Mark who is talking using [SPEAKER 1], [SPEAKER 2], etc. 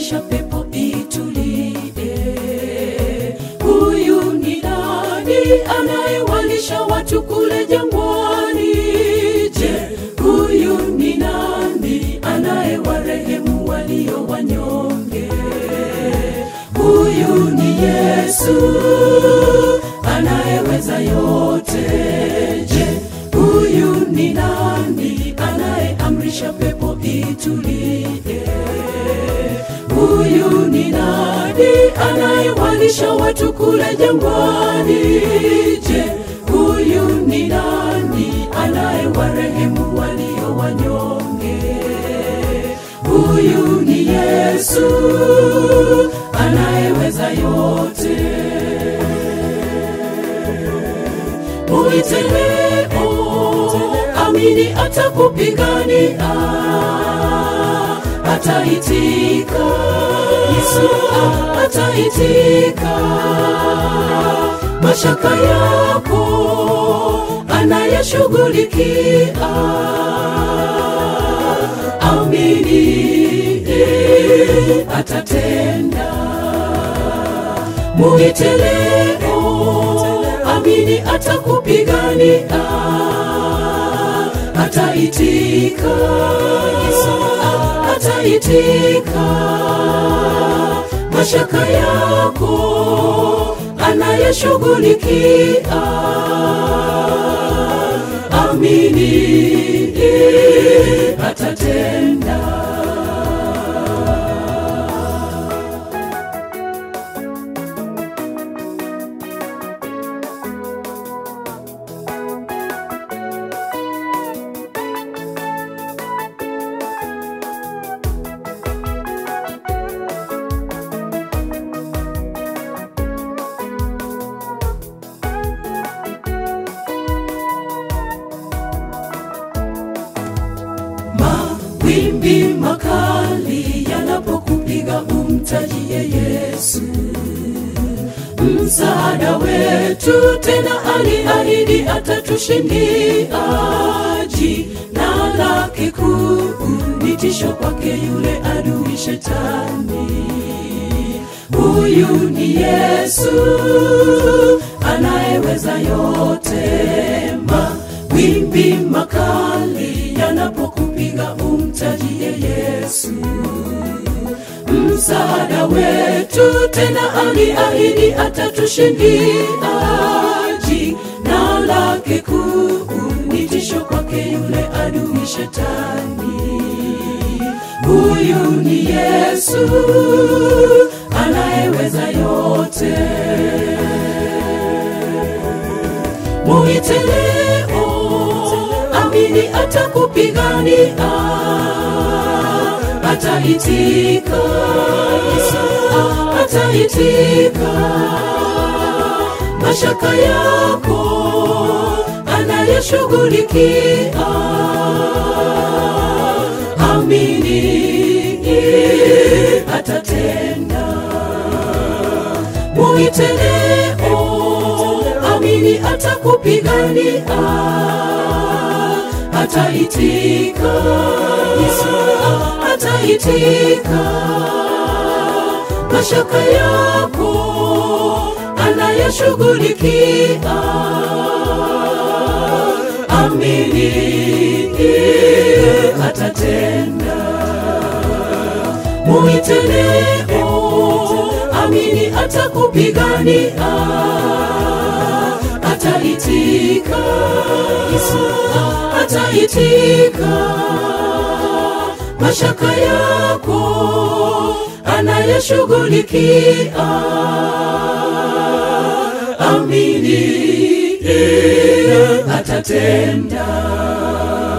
[SPEAKER 1] anayeamrisha pepo itulie. Huyu ni nani anayewalisha watu kule jangwani? Je, huyu ni nani anayewarehemu walio wanyonge? Huyu ni Yesu anayeweza yote. Je, huyu ni nani anayeamrisha pepo itulie? Huyu ni nani anayewalisha watu kule jangwani? Je, huyu ni nani anayewarehemu walio wanyonge? Huyu ni Yesu anayeweza yote. Muite leo, amini atakupigania, ataitika. Yesu ataitika mashaka yako, anayashughulikia. Amini atatenda. Muite leo, amini atakupigania, ataitika. Yesu ataitika mashaka yako, anayashughulikia. Amini atatenda. Mawimbi makali yanapokupiga umtajie Yesu, msaada wetu. Tena aliahidi atatushindia. Jina lake kuu ni tisho kwake yule adui Shetani. Huyu ni Yesu anayeweza yote. Mawimbi makali yanapokupiga umtajie Yesu, msaada wetu. Tena aliahidi atatushindia. Jina lake kuu ni tisho kwake yule adui Shetani. Huyu ni Yesu anayeweza yote. Muite leo, amini atakupigania, ataitika. Yesu ataitika mashaka yako, anayashughulikia. Amini atatenda. Muite leo, amini atakupigania, ataitika. Yesu ataitika mashaka yako, anayashughulikia. Amini atatenda. Muite leo, amini atakupigania, ataitika. Yesu ataitika mashaka yako, anayashughulikia. Amini atatenda.